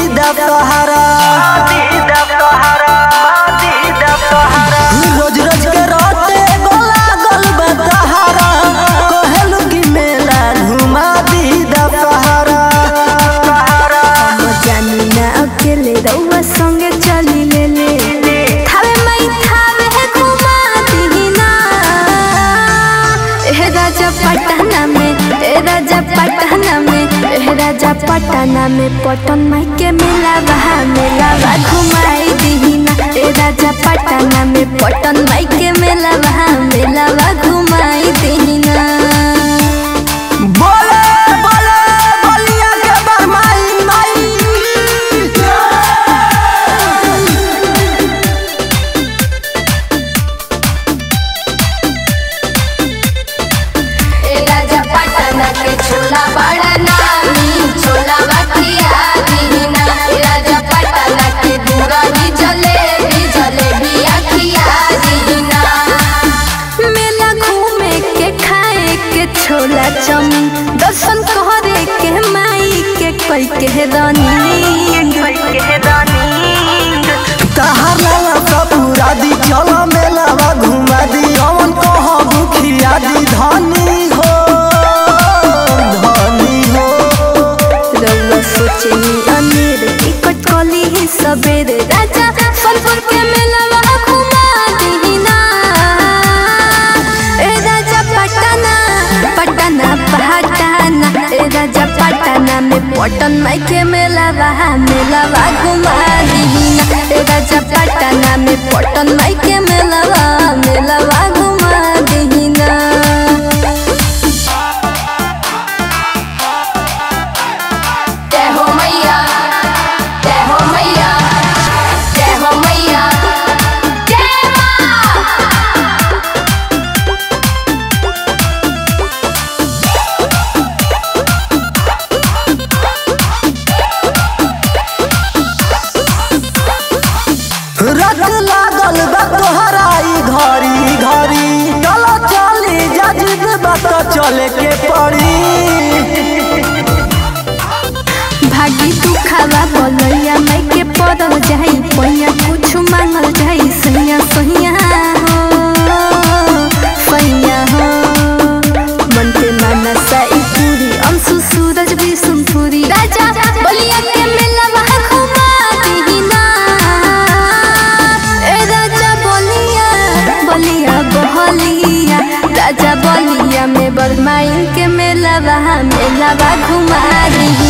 दशहरा रोज रोज के रोते गोला गल बतहरा कहलू कि मेला घुमा दी दशहरा जानी ना अकेले रउआ संगे चली ले ले थावे मई थावे है घुमा दीना ए राजा पटना में ए राजा पटना में ए राजा पटना में पटन माई के मेला बहा मेला बा घुमाई दीना ए राजा पटना में पटन माई के मेला बहा मेला बा घुमाई दीना बोले बोले बलिया के बरमाई माई ए राजा पटना के छोला बड़ा नामी छोला बखिया दीना ए राजा पटना के दूरानी जलेबी जलेबी अखिया दीना मेला घूमे के खाए के छोला चमी दर्शन करे के माई के कोई के रानी तहार लाला सब पूरा दी चलो मेलावा घुमा दी अमन कह दुखिया दी धनी हो धनी हो रउआ सोचनी अमीर टिकट कली ही सबेरे राजा सोनपुर के मेलवा घुमा दीना ए राजा पटना पटना पटना ए राजा पटना में पटन माई के मेलवा मेलवा घुमा दीना ए राजा पटना में पटन माई के मेलवा मेलवा घुमा दीना जय हो मैया जय हो मैया जय हो मैया जय मां रट लागल बा तोहरा ई घड़ी घड़ी चलो चली जजिद बात चले के पड़ी भागी तू खावा बोलैया मैं के पड़ल जाई पैया कुछ मांगल जाई सैया सैया हो सैया हो मन के माना साई पूरी अंशु सूरज भी सुनपुरी राजा बलिया के मेला वहाँ घुमा दीना ए राजा बलिया बलिया बहलिया राजा बलिया में बरमाइन के मेला वहाँ मेला बा घुमा दीना